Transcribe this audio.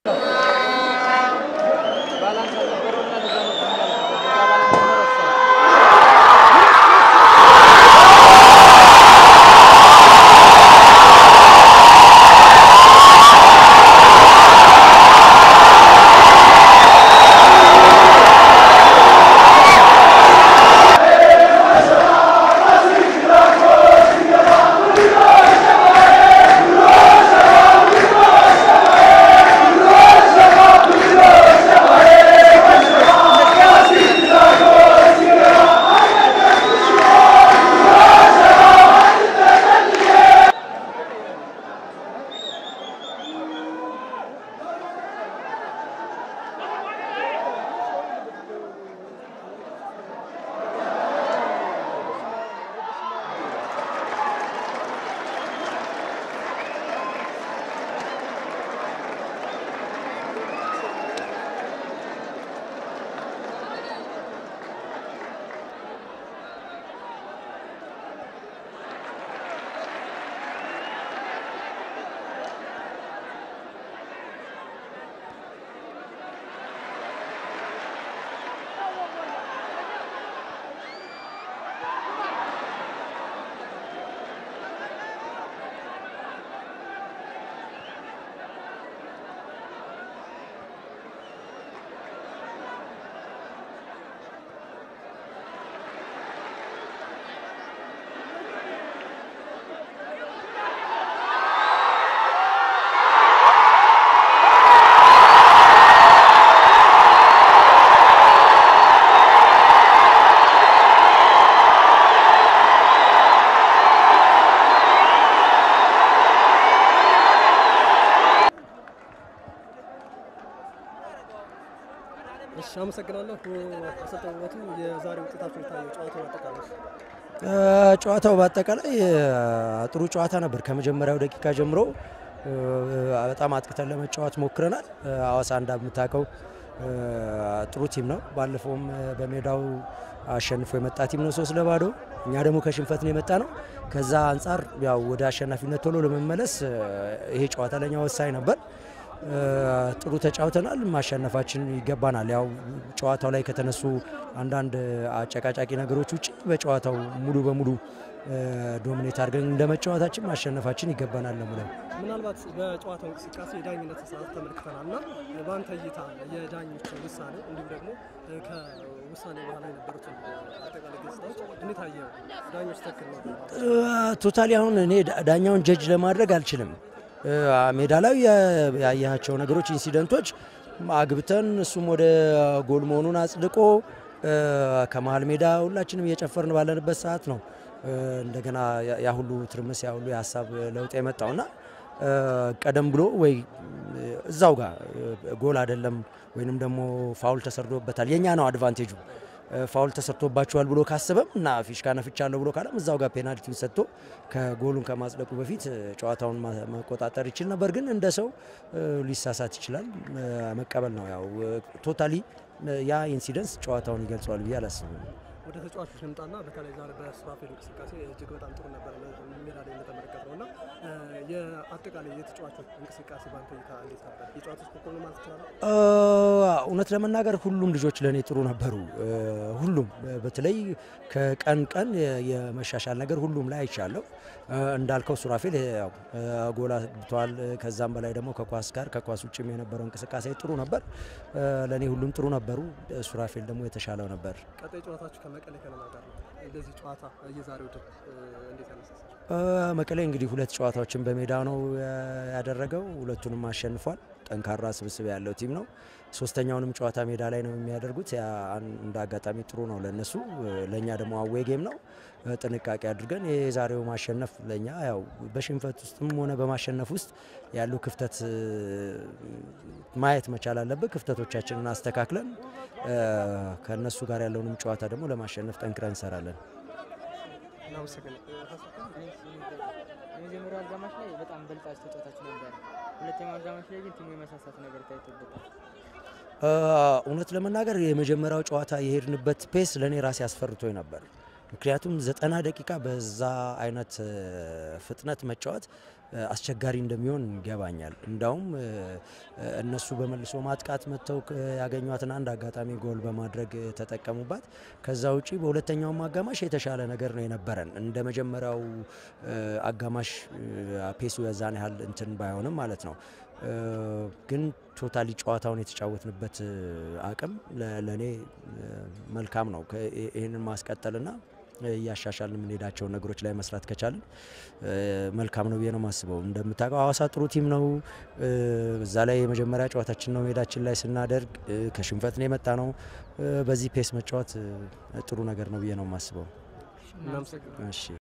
እሺ አመሰግናለሁ። አሰልጣኝ ውበቱ የዛሬ ውጤታቸው የታየው ጨዋታው አጠቃላይ ጨዋታው በአጠቃላይ ጥሩ ጨዋታ ነበር። ከመጀመሪያው ደቂቃ ጀምሮ በጣም አጥቅተን ለመጫወት ሞክረናል። ሐዋሳ እንደምታውቀው ጥሩ ቲም ነው። ባለፈውም በሜዳው አሸንፎ የመጣ ቲም ነው ሶስት ለባዶ። እኛ ደግሞ ከሽንፈት ነው የመጣ ነው። ከዛ አንጻር ያው ወደ አሸናፊነት ቶሎ ለመመለስ ይሄ ጨዋታ ለኛ ወሳኝ ነበር። ጥሩ ተጫውተናል። ማሸነፋችን ይገባናል። ያው ጨዋታው ላይ ከተነሱ አንዳንድ አጨቃጫቂ ነገሮች ውጭ በጨዋታው ሙሉ በሙሉ ዶሚኔት አድርገን እንደ መጫወታችን ማሸነፋችን ይገባናል ነው ብለው ምናልባት በጨዋታው እንቅስቃሴ የዳኝነት ሰዓት ተመልክተናል እና በአንተ እይታ የዳኞች ውሳኔ እንዲሁም ደግሞ ከውሳኔ በኋላ የነበሩትን አጠቃላይ ገጽታዎች እንዴት አየው? ዳኞች ትክክል ነው? ቶታሊ አሁን እኔ ዳኛውን ጀጅ ለማድረግ አልችልም። ሜዳ ላይ ያያቸው ነገሮች ኢንሲደንቶች አግብተን እሱም ወደ ጎል መሆኑን አጽድቆ ከመሀል ሜዳ ሁላችንም እየጨፈርን ባለንበት ሰዓት ነው እንደገና ያ ሁሉ ትርምስ ያ ሁሉ የሀሳብ ለውጥ የመጣውና ቀደም ብሎ ወይ እዛው ጋር ጎል አይደለም ወይንም ደግሞ ፋውል ተሰርቶበታል የኛ ነው አድቫንቴጁ ፋውል ተሰርቶባቸዋል ብሎ ካሰበም እና ፊሽካ ነፍቻለሁ ብሎ ካለም እዛው ጋር ፔናልቲውን ሰጥቶ ከጎሉን ከማጽደቁ በፊት ጨዋታውን መቆጣጠር ይችል ነበር። ግን እንደ ሰው ሊሳሳት ይችላል፣ መቀበል ነው። ያው ቶታሊ ያ ኢንሲደንስ ጨዋታውን ይገልጸዋል ብዬ አላስብም። ወደ ተጫዋቾች ልምጣና በተለይ ዛሬ በሱራፌል እንቅስቃሴ እጅግ በጣም ጥሩ ነበር ሜዳ ላይ እንደተመለከት ነው እና የአጠቃላይ የተጫዋቾች እንቅስቃሴ ባንተ እይታ እንዴት ነበር? የጨዋታዎች ኮከብ ማለት ይችላል? እውነት ለመናገር ሁሉም ልጆች ለእኔ ጥሩ ነበሩ። ሁሉም በተለይ ከቀን ቀን የመሻሻል ነገር ሁሉም ላይ አይቻለሁ። እንዳልከው ሱራፌል ያው ጎል አግብተዋል። ከዛም በላይ ደግሞ ከኳስ ጋር ከኳስ ውጭም የነበረው እንቅስቃሴ ጥሩ ነበር። ለእኔ ሁሉም ጥሩ ነበሩ። ሱራፌል ደግሞ የተሻለው ነበር። ቀጣይ ጨዋታችሁ ከመቀሌ ከነማ ጋር ነው። እንደዚህ ጨዋታ የዛሬው ድል እንዴት ያነሳሳል? መቀሌ እንግዲህ ሁለት ጨዋታዎችን በሜዳ ነው ያደረገው። ሁለቱንም አሸንፏል። ጠንካራ ስብስብ ያለው ቲም ነው። ሶስተኛውንም ጨዋታ ሜዳ ላይ ነው የሚያደርጉት። ያ እንደ አጋጣሚ ጥሩ ነው ለነሱ፣ ለእኛ ደግሞ አዌ ጌም ነው። ጥንቃቄ አድርገን የዛሬው ማሸነፍ ለእኛ ያው በሽንፈት ውስጥም ሆነ በማሸነፍ ውስጥ ያሉ ክፍተት ማየት መቻል አለብን። ክፍተቶቻችንን አስተካክለን ከእነሱ ጋር ያለውንም ጨዋታ ደግሞ ለማሸነፍ ጠንክረን እንሰራለን። የመጀመሪያው አጋማሽ ላይ በጣም በልጣችሁ ተጫውታችሁ ነበር። ሁለተኛው አጋማሽ ላይ ግን ቲሙ የመሳሳት ነገር ታይቶበታል። እውነት ለመናገር የመጀመሪያው ጨዋታ የሄድንበት ፔስ ለእኔ ራሴ አስፈርቶኝ ነበር። ምክንያቱም ዘጠና ደቂቃ በዛ አይነት እ፣ ፍጥነት መጫወት እ፣ አስቸጋሪ እንደሚሆን ይገባኛል። እንዳውም እ፣ እነሱ በመልሶ ማጥቃት መጥተው ክ- ያገኟትን አንድ አጋጣሚ ጎል በማድረግ እ፣ ተጠቀሙባት። ከዛ ውጪ በሁለተኛውም አጋማሽ የተሻለ ነገር ነው የነበረን እንደ መጀመሪያው እ፣ አጋማሽ እ፣ ፔሱ የዛን ያህል እንትን ባይሆንም ማለት ነው እ፣ ግን ቶታሊ ጨዋታውን የተጫወትንበት እ፣ አቅም ለእኔ መልካም ነው። ከ- ይህንን ማስቀጠልና እያሻሻልን የምንሄዳቸውን ነገሮች ላይ መስራት ከቻልን እ፣ መልካም ነው ብዬ ነው የማስበው። እንደምታውቀው ሀዋሳ ጥሩ ቲም ነው። እ፣ እዛ ላይ የመጀመሪያ ጨዋታችን ነው ሜዳችን ላይ ስናደርግ እ፣ ከሽንፈት ነው የመጣ ነው። እ፣ በዚህ ፔስ መጫወት እ፣ ጥሩ ነገር ነው ብዬ ነው የማስበው። እናመሰግናለን። እሺ